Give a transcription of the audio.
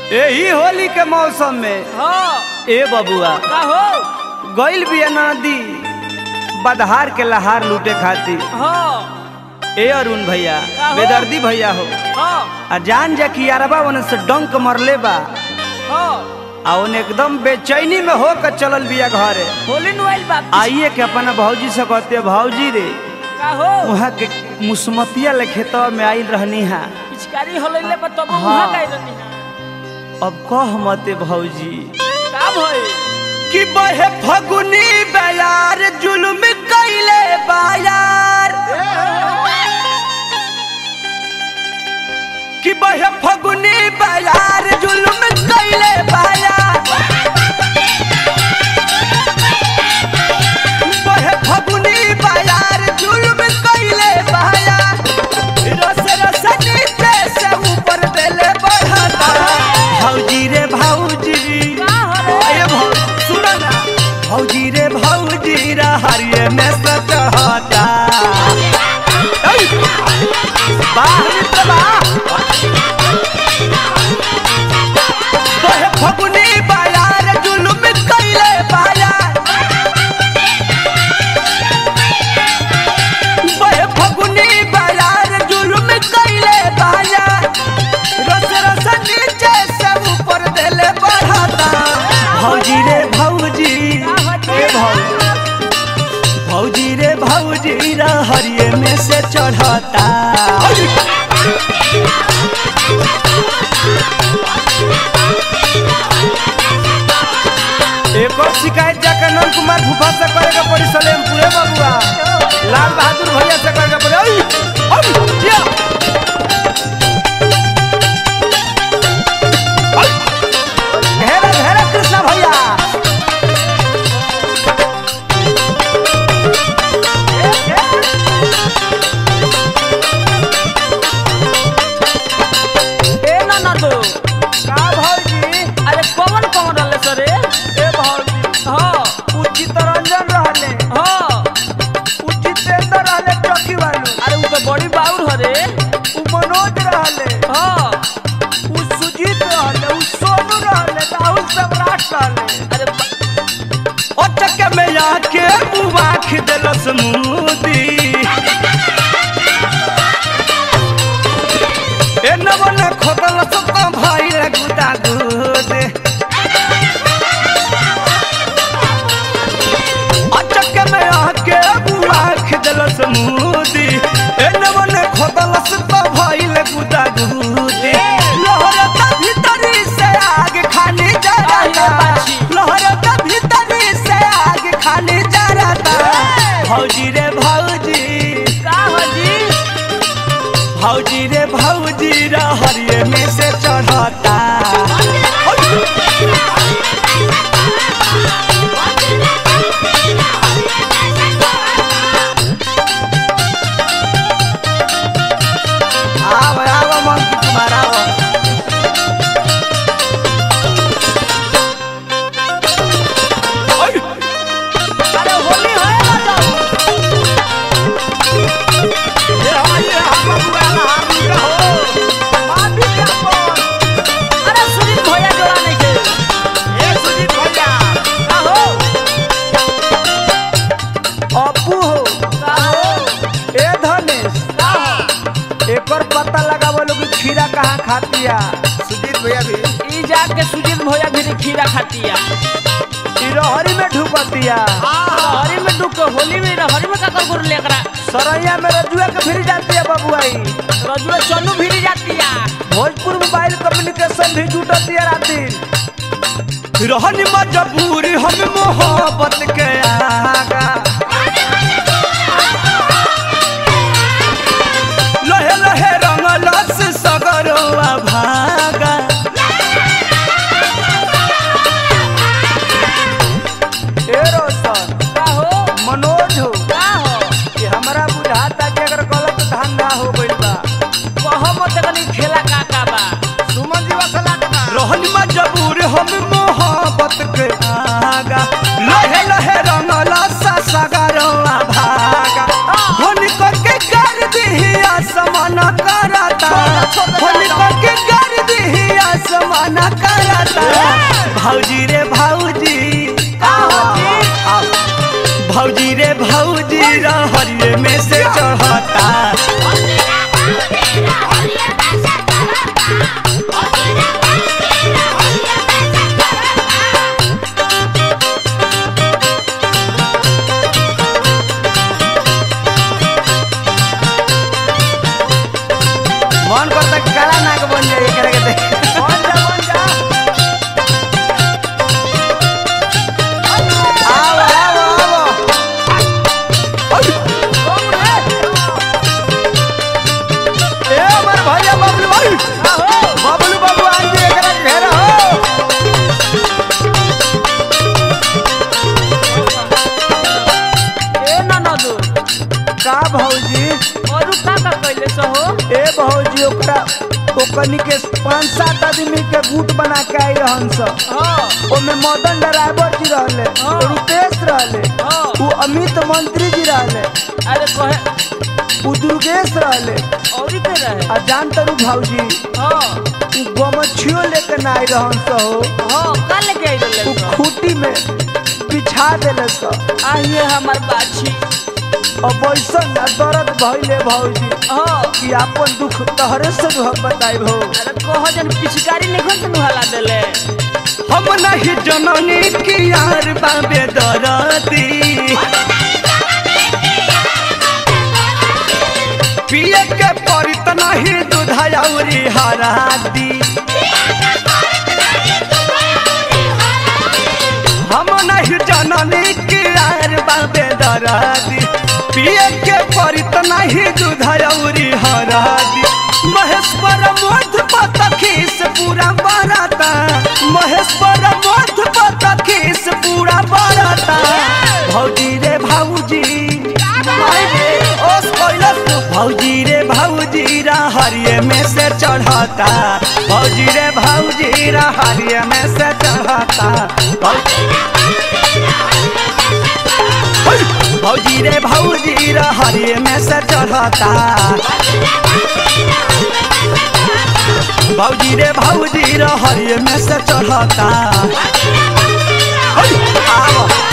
यही होली के मौसम में हाँ ए बबुआ का हो गइल बिया नदी बदहार के लहार लूटे खातिर हाँ ए अरुण भैया का हो? बेदर्दी भैया हो हाँ आ जान जा कि यारबा ओने से डंक मरले बा हाँ आ ओने एकदम बेचैनी में होकर चलल बिया घरे होली नुआइल बा आइए के अपना भौजी से कहते भौजी रे का हो वहाँ के मुसमतिया ले खेतवा में आइल रहनी हा पिचकारी होलैले बा तब हाँ। उहा गई रहनी है अब कह मते भौजी का भई कि बहे फगुनी बयार जुल्म कैले बायार कि बहे फगुनी बयार जुल्म कैले बायार बहे फगुनी बयार जुल्म कैले बायार रस रस नीचे से ऊपर देले बढ़ता भौजी रे भौजी का हो रे अरे भौ सुनो ना भौजी रे भौजी रा हरिये में सचहता ऐ! बाहर निकल बा तोहे फगुनी बायार जुलुम कैले बायार बहे फगुनी बायार जुलुम कैले बायार रस रस नीचे से ऊपर देले बढ़ता भौजी रे भौजी ए भौजी भौजी रे भौजी रा हरिये में से चढ़ता एक और शिकायत जाकर नंद कुमार भूपा से करेगा पड़ी सलेम पूरे बबुआ लाल बहादुर भैया से करेगा पड़ी ओई, ओई, जिया। ओई। घेरा घेरा कृष्णा भैया ए ना ना दो का भौजी अरे कौन कौन रहले सरे ए भौजी हाँ उचित रंजन रहले हाँ उचितेंद्र रहले चौकी वालू अरे उ तो बड़ी बाउर हरे उ मनोज रहले हाँ उ सुजीत रहले उ सोनू रहले राहुल सम्राट रहले अरे बा- ओटक में आके मुबाख देलस मुदी ए नवन खोदल सत भाई रे गुदा गुद ओटक में आके मुबाख देलस मुदी ए नवन खोदल सत भाई रे गुदा गुद लहरता भीतरी से आग खाली जराता लहरता भीतरी से आग खाली जराता भौजी रे भौजी का हो जी भौजी रे भौजी रे हरिये में से चढ़ता आव आव मंकी कुमार आव ओय! अरे होली है ना जाओ ये हमारी ये हम बबुआ ला हम का हो माफी का बोल अरे सुनील भैया जोड़ा नहीं के ए सुजीत भैया का हो अपू हो का हो ए धनेश का हो एकर पता लगावो लोग खीरा कहाँ खातिया सुजीत भैया भी ई जाके सुजीत भैया भी खीरा खातिया ई रहरी में ढुकतिया हरी में डूब के होली में हरी में का कर गुर लेकरा सरैया में रजुआ के फिर जातिया बबुआई रजुआ चन्नू भी जातिया भोजपुर मोबाइल कम्युनिकेशन भी जुटतिया राती रहनी मजबूरी हम मोहब्बत के आगा लहे लहे रंगलस सगरवा भागा ए रोशन का हो मनोज हो का हो कि हमरा बुझाता कि अगर गलत धंधा हो गइल बा कहो मत कनी खेला का का बा सुमन जी वसला के बा रहन मजबूर हम मोहब्बत के आगा लहे लहे रंगला सा सगरवा भागा होली करके कर दी आसमान करता होली करके कर दी आसमान करता भौजी हरिये में से चढ़ता मन करता कि काला नाग बन जाए एकरा के देख बन जा बन जा आओ आओ आओ ए हमर भैया बबलू भाई बबलू बाबू आज भी एकरा के घेरा हो ए ननदो का भौजी और का का कैले सहो ए भौजी ओकरा ओकनी के पांच सात आदमी के गुट बना के आई रहन स हाँ ओमे मदन ड्राइवर जी रहले हाँ। रुपेश रहले हाँ उ अमित मंत्री जी रहले अरे कहे उ दुर्गेश रहले और के रहे आ जान तरू भौजी हाँ उ गमछियो लेके ना आई रहन स हो हाँ का लेके आई उ रहले सहो? खूटी में बिछा देले स आइए हमार बाछी अब ऐसा ना दर्द भइले भौजी हाँ कि आपन दुख तहरे से जो हम बताइब हो अरे कह जन पिचकारी निखन से नुहाला देले हम नहीं जननी की यार बाबे दरदी पिए के परित नहीं दूधायौरी हरादी हम नहीं जननी की यार बाबे दरदी पिए के परित नहीं दूधायौरी हरादी महेश्वर मोध पतखी से पूरा बराता महेश्वर मोध पतखी से पूरा बराता भौजी रे भौजी भाई रे, ओस कैलस तू। भौजी रे भौजी रा हरिये में से चढ़ता भौजी रे भौजी रा हरिये में से चढ़ता भौजी भौजी रे भौजी रा हरिये में से चढ़ता भौजी रे भौजी रा हरिये में से चढ़ता आवो